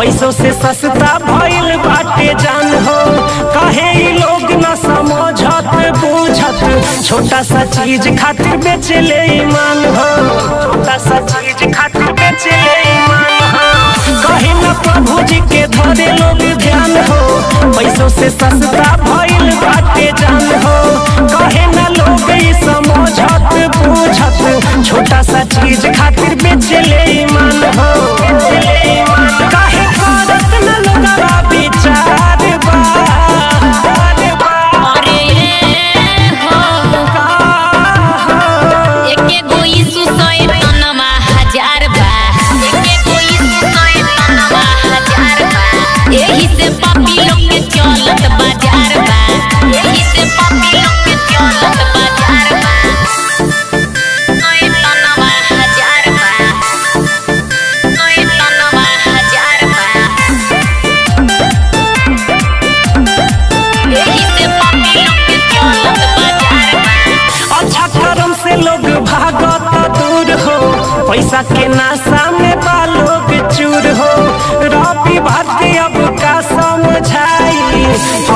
पैसों से सस्ता भइल बाटे जान हो कहे ई लोग न समझत बूझत छोटा सा चीज खातिर बेचले ईमान हो छोटा सा चीज खातिर बेचले ईमान हो कहे न प्रभु जी के धरे लोग ध्यान हो पैसों से सस्ता भइल बाटे जान हो कहे न लोग ई समझत बूझत छोटा सा चीज खातिर बेचले ईमान हो बेचले ईमान काहे करत न लोगवा विचार बा अरे हो एके गो यीशु सय तनमा हजार बा एके गो यीशु सय तनमा हजार बा एही से पापी लोग के चलत बाजार बा एही से पापी लोग के चलत बाजार बा सय तनमा हजार बा सय तनमा हजार बा एही से पापी लोग के चलत बाजार बा अच्छा कर्म से लोग भागत दूर हो पैसा के नाशा में बा लोग चूर हो रवि भारती अब का समझाई